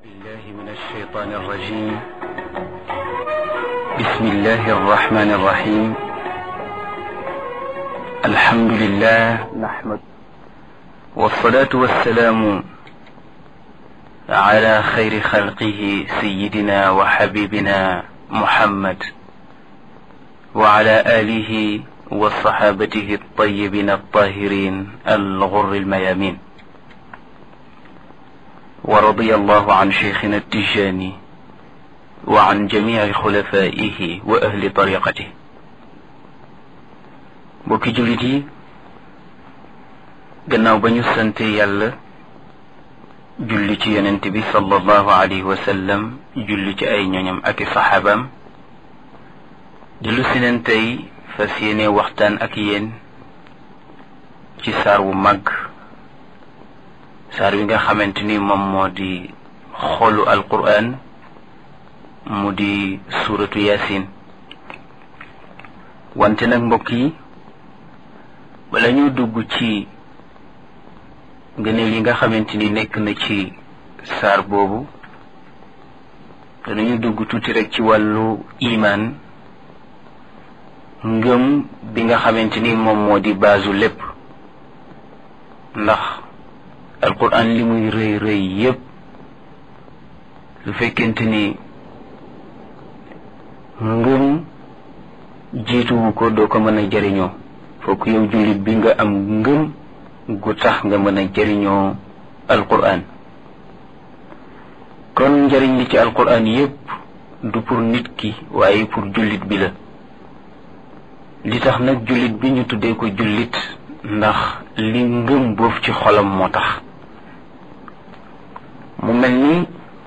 بالله من الشيطان الرجيم بسم الله الرحمن الرحيم الحمد لله نحمد والصلاة والسلام على خير خلقه سيدنا وحبيبنا محمد وعلى آله وصحابته الطيبين الطاهرين الغر الميامين ورضي الله عن شيخنا التجاني وعن جميع خلفائه وأهل طريقته mbokki jullit yi gannaaw ba ñu sante yàlla julli ci yonent bi sallallahu alayhi wa sallam julli ci ay ñoñam ak i saxaabaam dellu si neen tey fas yéene waxtaan ak yéen ci saar wu màgg saar wi nga xamante ni moom moo di xolu alquran mu di suuratu yasin wante nag mbokk yi bala ñu dugg ci ngëneel yi nga xamante ni nekk na ci saar boobu danañu dugg tuuti rek ci wàllu imaan ngëm bi nga xamante ni moom moo di baasu lépp ndax alquran li muy rëy rëy yépp lu fekkente ni ngëm jiituwu ko doo ko mën a jëriñoo fokk yow jullit bi nga am ngëm gu tax nga mën a jëriñoo alquran kon njëriñ li ci alquran yépp du pour nit ki waaye pour jullit bi la li tax nag jullit bi ñu tuddee ko jullit ndax li ngëm boof ci xolam moo tax mu mel ni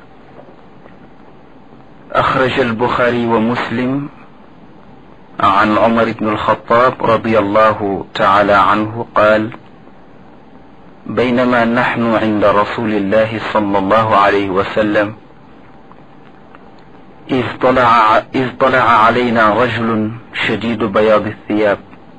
axraja albuxaari wa muslim عن عمر بن الخطاب رضي الله تعالى عنه قال بينما نحن عند رسول الله صلى الله عليه وسلم إذ طلع, إذ طلع علينا رجل شديد بياض الثياب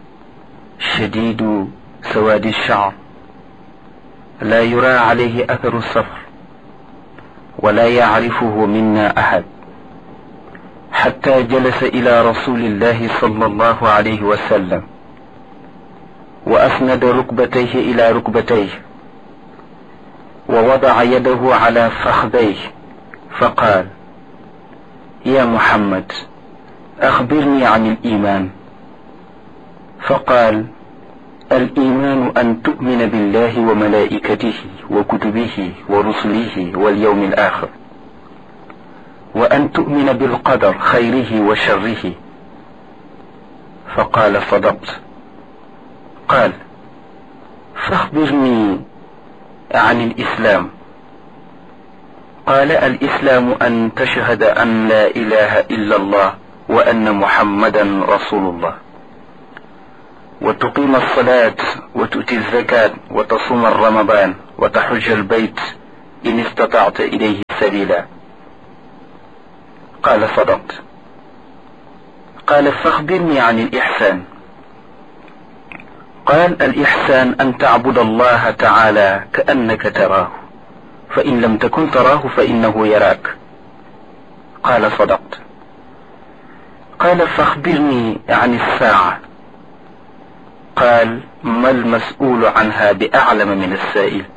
شديد سواد الشعر لا يرى عليه أثر السفر ولا يعرفه منا أحد حتى جلس إلى رسول الله صلى الله عليه وسلم وأسند ركبتيه إلى ركبتيه ووضع يده على فخذيه فقال يا محمد أخبرني عن الإيمان فقال الإيمان أن تؤمن بالله وملائكته وكتبه ورسله واليوم الآخر وأن تؤمن بالقدر خيره وشره فقال صدقت قال فاخبرني عن الإسلام قال الإسلام أن تشهد أن لا إله إلا الله وأن محمدا رسول الله وتقيم الصلاة وتؤتي الزكاة وتصوم الرمضان وتحج البيت إن استطعت إليه سبيلا قال صدقت قال فاخبرني عن الإحسان قال الإحسان أن تعبد الله تعالى كأنك تراه فإن لم تكن تراه فإنه يراك قال صدقت قال فاخبرني عن الساعة قال ما المسؤول عنها بأعلم من السائل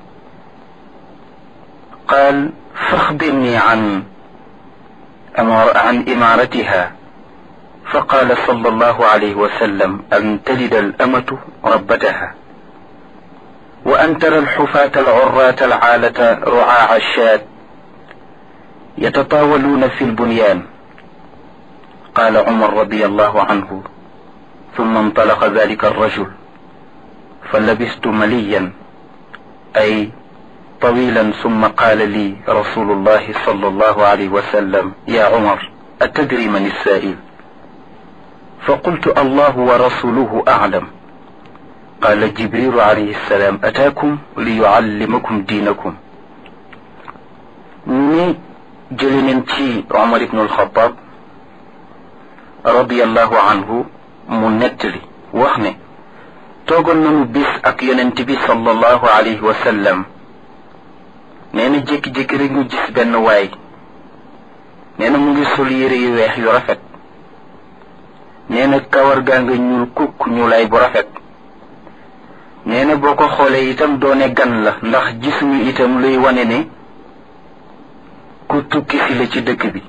قال فاخبرني عن أمار عن إمارتها فقال صلى الله عليه وسلم أن تلد الأمة ربتها وأن ترى الحفاة العراة العالة رعاع الشاة يتطاولون في البنيان قال عمر رضي الله عنه ثم انطلق ذلك الرجل فلبست مليا أي طويلا ثم قال لي رسول الله صلى الله عليه وسلم يا عمر أتدري من السائل فقلت الله ورسوله أعلم قال جبريل عليه السلام أتاكم ليعلمكم دينكم ni jëli neen ci Omar ibn al-Khattab radiyallahu anhu mu nettali wax ne toogoon nañu bis ak yonent bi sallallahu alayhi wa sallam nee na na jékki-jékki rek ñu gis benn waay nee na mu ngi sol yére yu weex yu rafet nee na kawar gaa nga ñuul kukk ñuulaay bu rafet nee na boo ko xoolee itam doone gan la ndax gisuñu itam luy wane ne ku tukki si la ci dëkk bi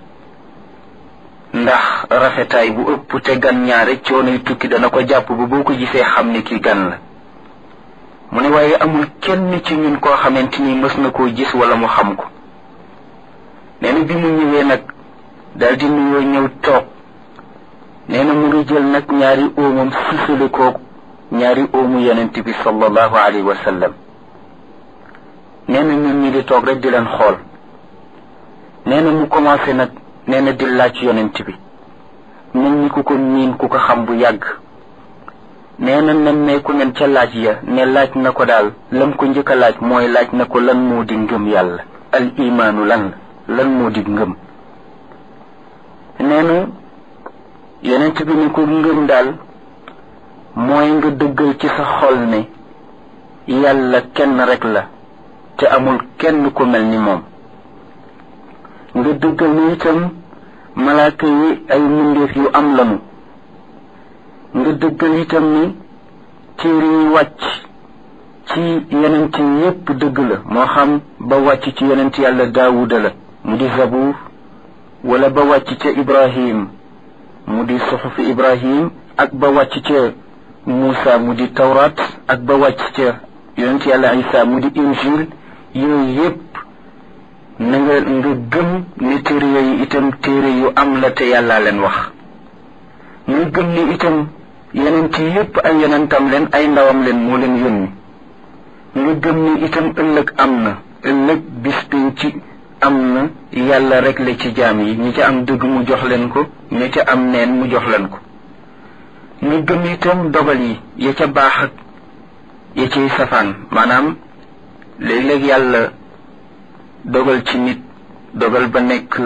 ndax rafetaay bu ëpp te gan ñaare coonoy tukki dana ko jàpp ba boo ko gisee xam ne ki gan la mu ne waaye amul kenn ci ñun koo xamante ni mës na koo gis wala mu xam ko nee na bi mu ñëwee nag daal di nuyoo ñëw toog nee na mu ngi jël nag ñaari óomam sisale ko ñaari óomu yonent bi sallallahu alayhi wa sallam nee na ñun ñi di toog rek di leen xool nee na mu commencé nag nee na di laaj yonent bi mel ni ku ko miin ku ko xam bu yàgg nee na nemmeeku nen ca laaj ya ne laaj na ko daal lam ko njëkk a laaj mooy laaj na ko lan moo di ngëm yàlla al imaanu lan la lan moo di ngëm nee na yonent bi ni ko ngëm daal mooy nga dëggal ci sa xol ne yàlla kenn rek la te amul kenn ku mel ni moom nga dëggal ni itam malaaka yi ay mbindeef yu am lanu nga dëggal itam ni téere yi wàcc ci yonent yépp dëgg la moo xam ba wàcc ci yonent yàlla daawuda la mu di zabuur wala ba wàcc ca ibrahim mu di suxufi ibrahim ak ba wàcc ca muusa mu di tawraat ak ba wàcc ca yonent yàlla isa mu di injil yooyu yépp na nga nga gëm ne téere yooyu itam téere yu am la te yàllaa leen wax nga gëm ne itam yonent yépp ay yonentam leen ay ndawam leen moo leen yónni nga gëm ne itam ëllëg am na ëllëg bis ci am na yàlla rek la ci jaam yi ñi ca am dëgg mu jox leen ko ñi ca am neen mu jox leen ko nga gëm itam dogal yi ya ca baax ak ya ciy safaan maanaam léeg-léeg yàlla dogal ci nit dogal ba nekk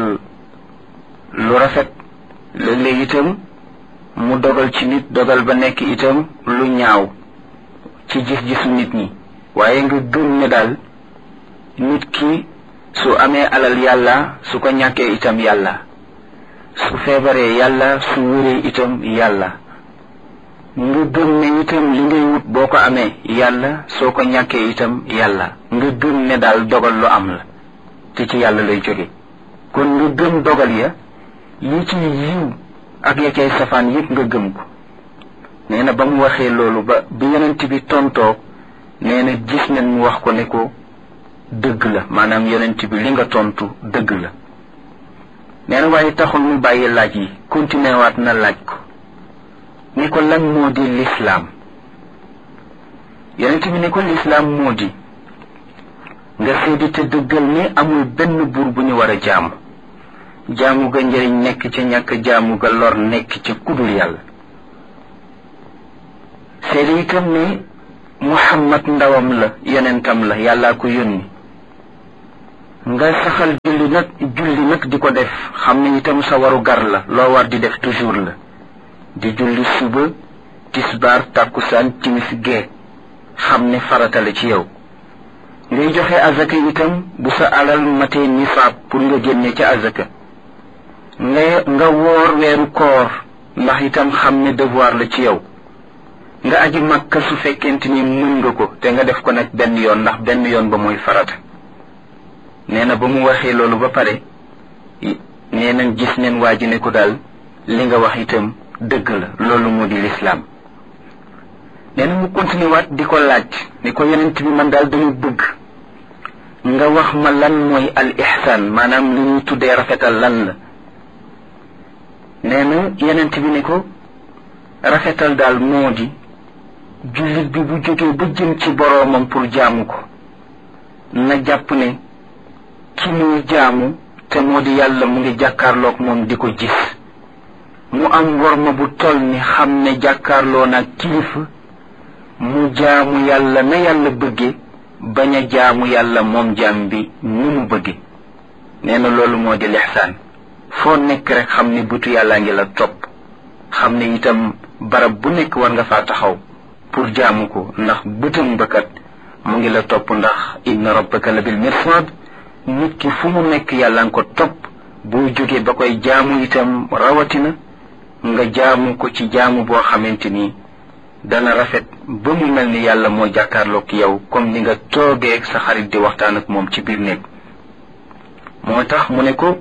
lu rafet léeg-léeg itam mu dogal ci nit dogal ba nekk itam lu ñaaw ci gis-gisu nit ñi waaye nga gëm ne daal nit ki su amee alal yàlla su ko ñàkkee itam yàlla su feebaree yàlla su wéree itam yàlla nga gëm ne itam li ngay wut boo ko amee yàlla soo ko ñàkkee itam yàlla nga gëm ne daal dogal lu am la te ci yàlla lay jóge kon nga gëm dogal ya yi ci yiw ak ya cay safaan yépp nga gëm ko nee na ba mu waxee loolu ba bi yonent bi tontoo nee na gis nañ mu wax ko ne ko dëgg la maanaam yonent bi li nga tontu dëgg la nee na waaye taxul mu bàyyi laaj yi continué waat na laaj ko ni ko lan moo di lislaam yonent bi ne ko lislaam moo di nga seedi te dëggal ni amul benn buur bu ñu war a jaamu jaamu ga njëriñ nekk ca ñàkk jaamu ga lor nekk ca kudul yàlla seedi itam ne muhammad ndawam la yonentam la yàllaa ko yónni nga saxal julli nag julli nag di ko def xam ne itam sa waru gar la loo war di def toujours la di julli suba tisbaar tàkkusaan timis gee xam ne farata la ci yow ngay joxe azaka itam bu sa alal matee nisaab pour nga génne ca azaka nga nga woor weeru koor ndax itam xam ne devoir la ci yow nga aji makka su fekkente ni mën nga ko te nga def ko nag benn yoon ndax benn yoon ba mooy farata nee na ba mu waxee loolu ba pare nee nañ gis neen waa ji ne ko daal li nga wax itam dëgg la loolu moo di lislaam nee na mu continué waat di ko laaj ni ko yonent bi man daal dañu bëgg nga wax ma lan mooy al ihsaan maanaam li ñuy tuddee rafetal lan la nee na yonent bi ne ko rafetal daal moo di jullit bi bu jógee ba jëm ci boroomam pour jaamu ko na jàpp ne ki muy jaamu te moo di yàlla mu ngi jàkkaarloog moom di ko gis mu am worma bu toll ni xam ne jàkkaarloo naag kilifa mu jaamu yàlla na yàlla bëgge bañ a jaamu yàlla moom jaam bi ni mu bëgge nee na loolu moo di lixsaan foo nekk rek xam ne bëtu yàllaa ngi la topp xam ne itam barab bu nekk war nga faa taxaw pour jaamu ko ndax bëtam bëkkat mu ngi la topp ndax inna rabbaka la bil mirsad nit ki fu mu nekk yàlla nga ko topp boo jógee ba koy jaamu itam rawatina nga jaamu ko ci jaamu boo xamante ni dana rafet ba mu mel ni yàlla moo jàkkaarloog yow comme ni nga toogee sa xarit di waxtaan ak moom ci biir néeg moo tax mu ne ko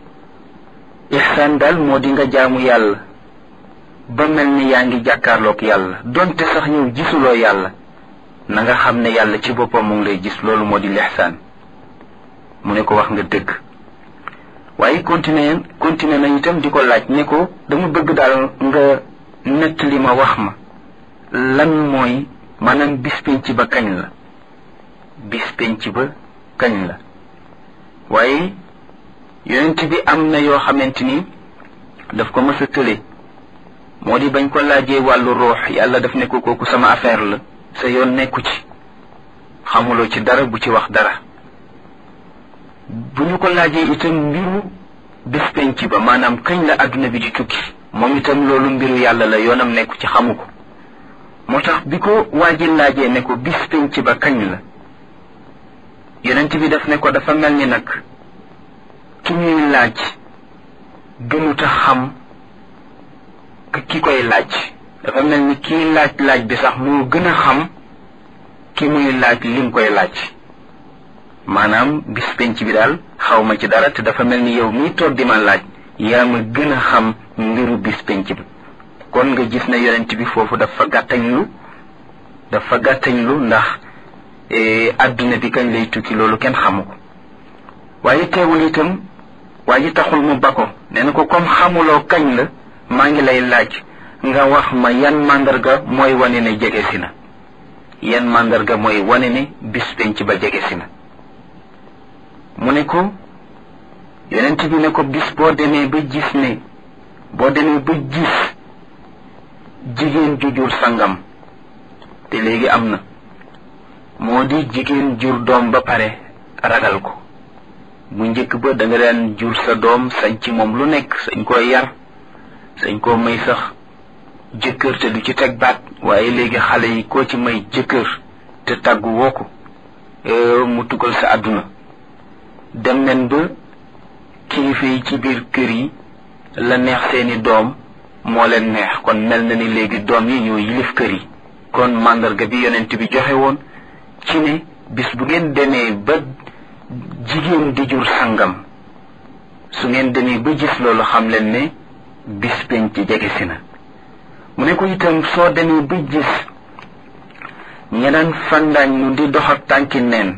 ihsaan daal moo di nga jaamu yàlla ba mel ni yaa ngi jàkkaarloog yàlla donte sax yow gisuloo yàlla na nga xam ne yàlla ci boppam mu ngi lay gis loolu moo di lixsaan mu ne ko wax nga dëgg waaye continué continué na itam di ko laaj ne ko dama bëgg daal nga nett li ma wax ma lan mooy maanaam bis penc ba kañ la bis penc ba kañ la waaye yonent bi am na yoo xamante ni daf ko mës a tële moo di bañ ko laajee wàllu ruux yàlla daf ne ko kooku sama affaire la sa yoon nekku ci xamuloo ci dara bu ci wax dara bu ñu ko laajee itam mbiru bés penc ba maanaam kañ la àdduna bi di tukki moom itam loolu mbiru yàlla la yoonam nekku ci xamu ko moo tax bi ko waaji laajee ne ko bis penc ba kañ la yonent bi daf ne ko dafa mel ni nag ki ñuy laaj gënuta xam ki koy laaj dafa mel ni kii laaj laaj bi sax moo gën a xam ki muy laaj lim koy laaj maanaam bis penc bi daal xaw ma ci dara te dafa mel ni yow mii toog di ma laaj yaa ma gën a xam mbiru bis penc bi kon nga gis ne yonent bi foofu dafa gàttañlu dafa gàttañlu ndax adduna bi kañ lay tukki loolu kenn xamu ko waaye teewul itam waa ji taxul mu ba ko nee na ko comme xamuloo kañ la maa ngi lay laaj nga wax ma yan màndarga mooy wane ne jege si na yan màndarga mooy wane ne bis penc ba jege si na mu ne ko yonent bi ne ko bis boo demee ba gis ne boo demee ba gis jigéen ju jur sangam te léegi am na moo di jigéen jur doom ba pare ragal ko bu njëkk ba da nga daan jur sa doom sañ ci moom lu nekk sañ koo yar sañ koo may sax jëkkër te du ci teg baat waaye léegi xale yi koo ci may jëkkër te tàggu woo ko mu tugal sa àdduna dem nen ba kilifa yi ci biir kër yi la neex seeni doom moo leen neex kon mel na ni léegi doom yi ñoo yilif kër yi kon màndarga bi yonent bi joxe woon ci ne bis bu ngeen demee ba jigéen di jur sangam su ngeen demee ba gis loolu xam leen ne bis penc jege si na mu ne ko itam soo demee ba gis ña daan fandaañ nu di dox ak tànki neen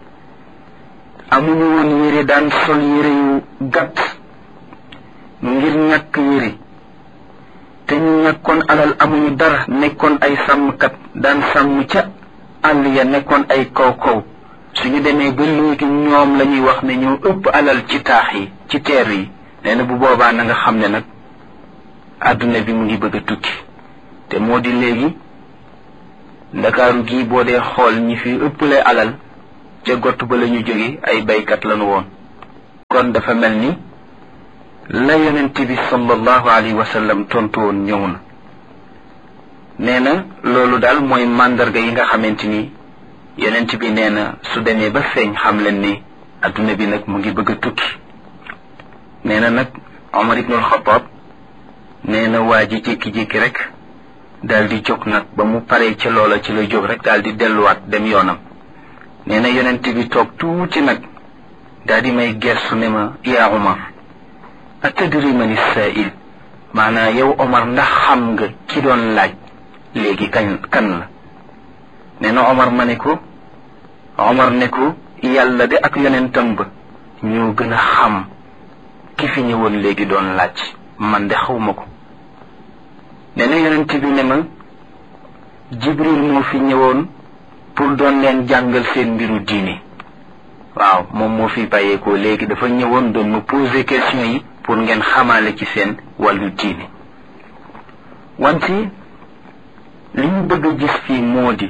amuñu woon yére daan sol yére yu gàtt ngir ñàkk yére te ñu ñàkkoon alal amuñu dara nekkoon ay sàmmkat daan sàmm ca àll ya nekkoon ay kaw kaw suñu demee ba léegi ñoom la ñuy wax ne ñoo ëpp alal ci taax yi ci teer yi nee na bu boobaa na nga xam ne nag àdduna bi mu ngi bëgg a tukki te moo di léegi ndakaaru gii boo dee xool ñi fi ëpple alal ca gott ba la ñu jóge ay baykat lañu woon kon dafa mel ni la yonent bi sallallahu alayhi wa sallam tontu woon ñëw na nee na loolu daal mooy màndarga yi nga xamante ni yonent bi nee na su demee ba feeñ xam leen ni adduna bi nag mu ngi bëgg a tukki nee na nag Omar ibnul Xataab nee na waa ji jékki-jékki rek daal di jóg nag ba mu paree ca loola ci la jóg rek daal di delluwaat dem yoonam nee na yonent bi toog tuuti nag daal di may gersu ne ma yaa Omar atadri man saa'il maanaa yow Omar ndax xam nga ki doon laaj léegi kañ kan la nee na Omar ma ne ko Omar ne ko yàlla de ak yonentam ba ñoo gën a xam ki fi ñëwoon léegi doon laaj man de xawma ko nee na yonent bi ne ma Jibril moo fi ñëwoon pour doon leen jàngal seen mbiru diine waaw moom moo fi bàyyeekoo léegi dafa ñëwoon doon ma poser question yi pour ngeen xamaale ci seen wàllu diine wante li ñu bëgg a gis fii moo di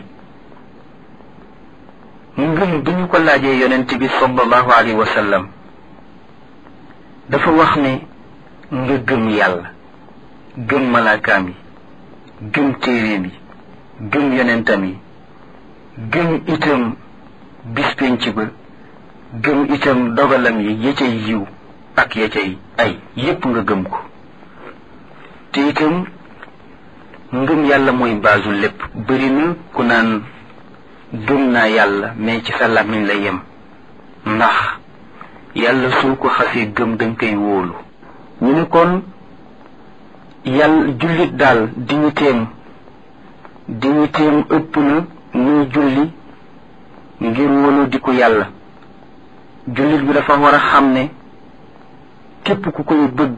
ngëm bi ñu ko laajee yonent bi sallallahu alayhi wa sallam dafa wax ne nga gëm yàlla gëm malaakaam yi gëm téeréem yi gëm yonentam yi gëm itam bis penc ba gëm itam dogalam yi ya cay yiw ak ya cay ay yépp nga gëm ko te itam ngëm yàlla mooy baasu lépp bëri na ku naan gëm naa yàlla mais ci sa làmmiñ la yem ndax yàlla soo ko xasee gëm danga koy wóolu ñu ne kon yàlla jullit daal digniteem digniteem ëpp na muy julli ngir wóolu di ko yàlla jullit bi dafa war a xam ne képp ku koy bëgg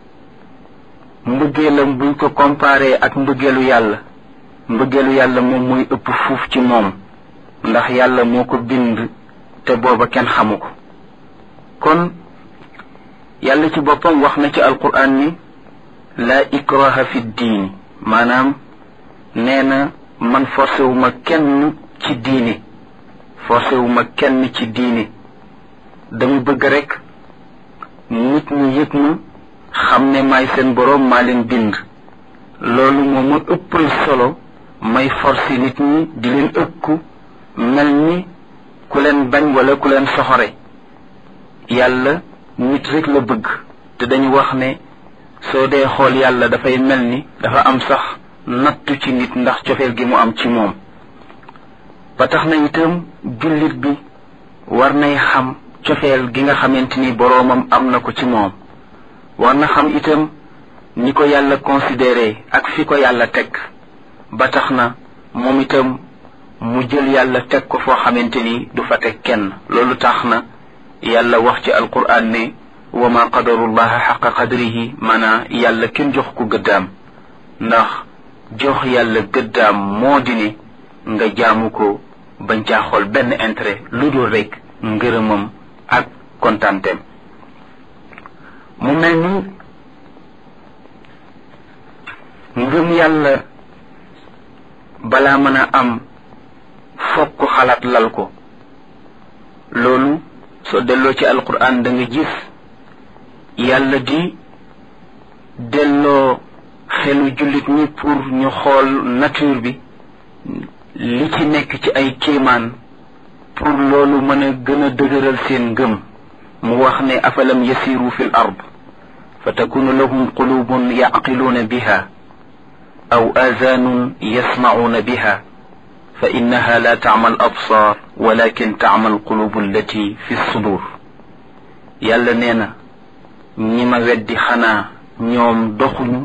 mbëggeelam buñ ko comparé ak mbëggeelu yàlla mbëggeelu yàlla moom mooy ëpp fuuf ci moom ndax yàlla moo ko bind te booba kenn xamu ko kon yàlla ci boppam wax na ci alquran ni laa ikraha fi diini maanaam nee na man forcé wu ma kenn ci diini forcé wu ma kenn ci diini dama bëgg rek nit ñi yëg ma xam ne maay seen boroom maa leen bind loolu moo ma ëppal solo may forcé nit ñi di leen ëkku mel ni ku leen bañ wala ku leen soxore yàlla nit rek la bëgg te dañu wax ne soo dee xool yàlla dafay mel ni dafa am sax nattu ci nit ndax cofeel gi mu am ci moom ba tax na itam jullit bi war nay xam cofeel gi nga xamante ni boroomam am na ko ci moom war na xam itam ni ko yàlla considéré ak fi ko yàlla teg ba tax na moom itam mu jël yàlla teg ko foo xamante ni du fa teg kenn loolu tax na yàlla wax ci alquran ne wa ma qadarullaha xaqa qadrihi maanaa yàlla kenn jox ko gëddaam ndax jox yàlla gëddaam moo di ne nga jaamu ko bañ caa xool benn intérêt lu dul rek ngërëmam ak kontaanteem mu mel ni ngëm yàlla balaa mën a am fokk xalaat lal ko loolu soo delloo ci alquran da nga gis yàlla di delloo xelu jullit ñi pour ñu xool nature bi li ci nekk ci ay kéemaan pour loolu mën a gën a dëgëral seen ngëm mu wax ne afalam yasiru fi l ard fa takunu lahum qulubun yaqiluuna biha aw aazaanun yasmacuuna biha fa innaha la tacma al absaar walakin tacma al qulubu allati fi sudur yàlla nee na ñi ma weddi xanaa ñoom doxuñu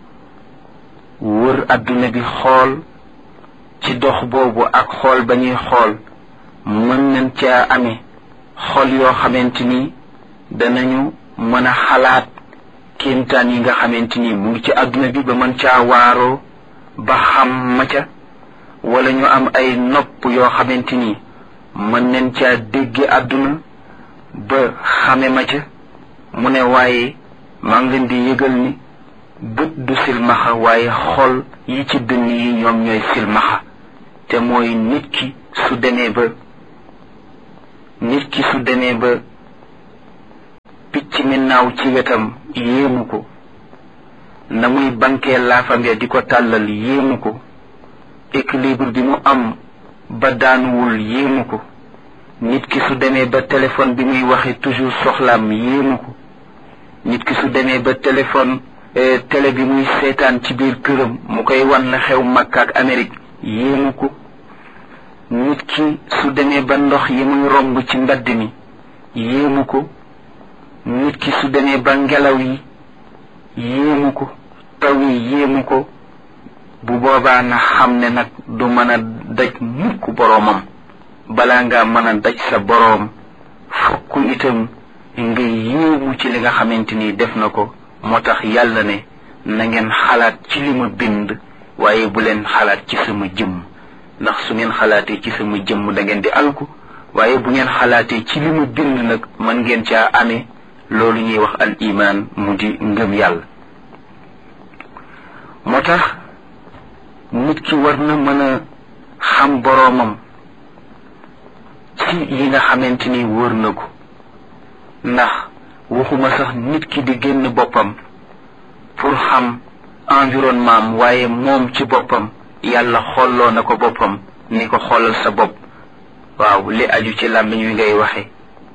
wër adduna bi xool ci dox boobu ak xool ba ñuy xool mën nañ caa amee xol yoo xamante ni danañu mën a xalaat kéemtaan yi nga xamante ni mu ngi ci adduna bi ba mën caa waaroo ba xam ma ca wala ñu am ay nopp yoo xamante ni mën nañ caa dégge adduna ba xame ma ca mu ne waaye maa ngi leen di yëgal ni bët du silmaxa waaye xol yi ci dënn yi ñoom ñooy silmaxa te mooy nit ki su demee ba nit ki su demee ba picc mi naaw ci wetam yéemu ko na muy bankee laafam ya di ko tàllal yéemu ko équilibre bi mu am ba daanuwul yéemu ko nit ki su demee ba téléphone bi muy waxe toujours soxlaam yéemu ko nit ki su demee ba téléphone télé bi muy seetaan ci biir këram mu koy wan la xew Makka ak Amérique yéemu ko nit ki su demee ba ndox yi muy romb ci mbedd mi yéemu ko nit ki su demee ba ngelaw yi yéemu ko taw yi yéemu ko bu boobaa na xam ne nag du mën a daj mukk boroomam balaa nga mën a daj sa boroom fokk itam nga yéemu ci li nga xamante ni def na ko moo tax yàlla ne na ngeen xalaat ci li ma bind waaye bu leen xalaat ci sama jëmm ndax su ngeen xalaatee ci sama jëmm da ngeen di alku waaye bu ngeen xalaatee ci li ma bind nag mën ngeen caa amee loolu ñuy wax al iman mu di ngëm yàlla moo tax nit ki war na mën a xam boroomam ci yi nga xamante ni wër na ko ndax waxuma sax nit ki di génn boppam pour xam environnement am waaye moom ci boppam yàlla xolloo na ko boppam ni ko xoolal sa bopp waaw li aju ci làmmiñ wi ngay waxe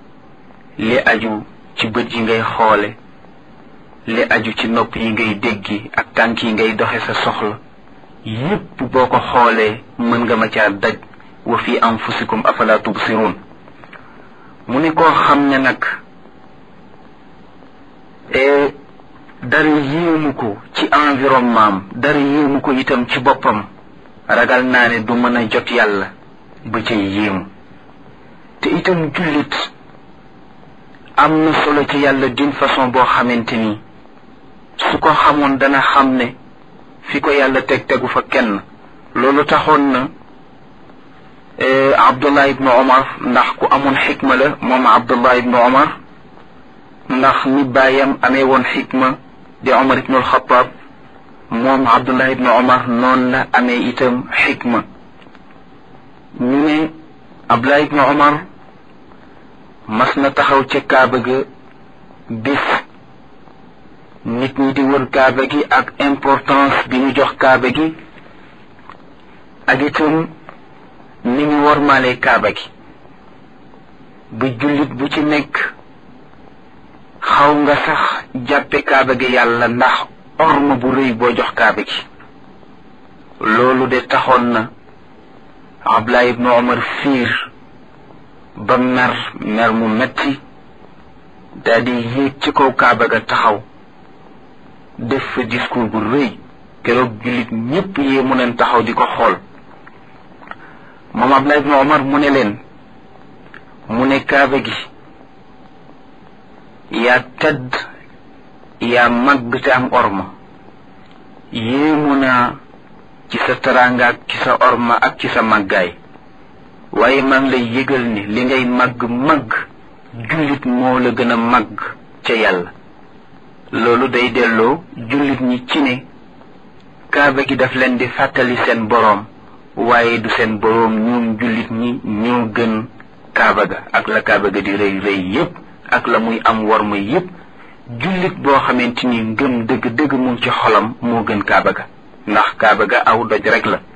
li aju ci bët yi ngay xoole li aju ci nopp yi ngay déggi ak tànk yi ngay doxe sa soxla yépp boo ko xoolee mën nga ma caa daj wa fi anfusikum afala tubsirun mu ne koo xam ne nag dara yéemu ko ci environnement am dara yéemu ko itam ci boppam ragal naa ne du mën a jot yàlla ba cay yéemu te itam jullit am na solo ci yàlla d'une façon boo xamante ni su ko xamoon dana xam ne fi ko yàlla teg tegu fa kenn loolu taxoon na abdullah ibnu omar ndax ku amoon xikma la moom abdullah ibnu omar ndax ni baayam amee woon xikma di omar ibnu alxataab moom abdullah ibnu omar noonu la amee itam xikma ñu ne abdullah ibnu omar mas na taxaw ca kaaba ga bis nit ñi di wër kaaba gi ak importance bi ñu jox kaaba gi ak itam ni ñu wormaale kaaba gi bu jullit bu ci nekk xaw nga sax jàppe kaaba gi yàlla ndax orma bu rëy boo jox kaaba gi loolu de taxoon na Abdullah ibnu Omar fiir ba mer mer mu metti daldi yéeg ci kaw kaaba ga taxaw def fa discours bu rëy keroog jullit ñépp yee mu neen taxaw di ko xool moom Abdullah ibnu Omar mu ne leen mu ne kaaba gi yaa tëdd yaa màgg te am orma yéemu naa ci sa teraanga ak ci sa orma ak ci sa màggaay waaye maa ngi lay yëgal ni li ngay màgg màgg jullit moo la gën a màgg ca yàlla loolu day delloo jullit ñi ci ne kaaba gi daf leen di fàttali seen boroom waaye du seen boroom ñoom jullit ñi ñoo gën kaaba ga ak la kaaba ga di rëy rëy yépp ak la muy am war muy yépp jullit boo xamante ni ngëm dëgg dëgg mu ci xolam moo gën kaaba ga ndax kaaba ga aw doj rek la